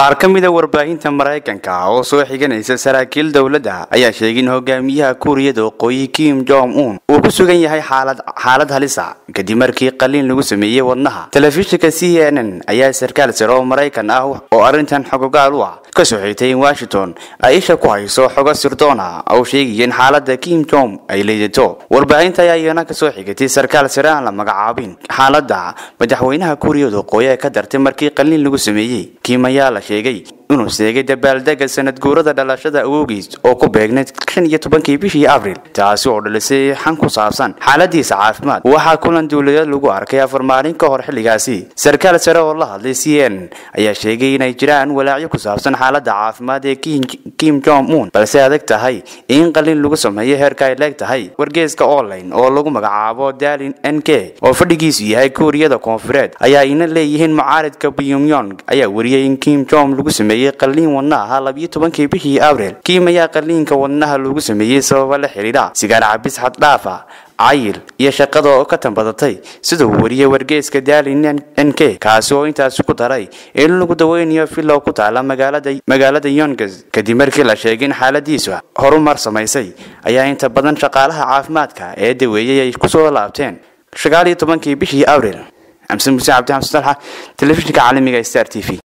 qaar ka mida warbaahinta maraykanka oo soo xiganaysa saraakiil dowladda ayaa sheegay in hogaamiyaha kuuriyada waqooyi kim jong un uu ku sugan yahay xaalad halisa kadib markii qaliin lagu sameeyey wadnaha telefishinka c n n ayaa sarkaal sare oo maraykan ah oo arrintan xogogaal u ah ka soo xigtay in washington ay isha ku hayso xogo sirdoona oo sheegaya in xaalada kim jong ay liidato warbaahinta ayaa iyana kasoo xigatay sarkaal sare aan la magacaabin xaalada madaxweynaha kuuriyada waqooyi ee ka dartay markii qaliin lagu sameeyey kim ayaa la sheegay inuu seegay dabaaldega sanad guurada dhalashada awowgiis oo ku beegnayd shan iyo tobankii bishii abril taasi oo dhalisay xan ku saabsan xaaladiisa caafimaad waxaa kulan dowladeed lagu arkay afar maalin ka hor xilligaasi sarkaal sare oo la hadlay c n ayaa sheegay inay jiraan walaacyo ku saabsan xaalada caafimaad ee kim jong un balse adag tahay in qalin lagu sameeyo heerka ay leeg tahay wargeeska online oo lagu magacaabo dalin n k oo fadhigiisu yahay kuuriyada koonfureed ayaa ina leeyihiin mucaaridka pyongyong ayaa wariyay in kim jong lagu sameeyey qaliin wadnaha ahaa labiyo tobankii bishii abril kiim ayaa qaliinka wadnaha lagu sameeyey sababa la xidhiidha sigaar cabis xaddhaafa cayil iyo shaqada oo ka tanbadatay sida uu wariyey wargeeska dalin n k kaasi oo intaasi ku daray in lagu daweynayo filow ku taala magaalada yongas kadib markii la sheegay in xaaladiisu horumar samaysay ayaa inta badan shaqaalaha caafimaadka ee daweeyey ay kusoo laabteen sagaal iyo tobankii bishii abril xamse muse cabdi xamse dalxa telefishinka caalamiga star t v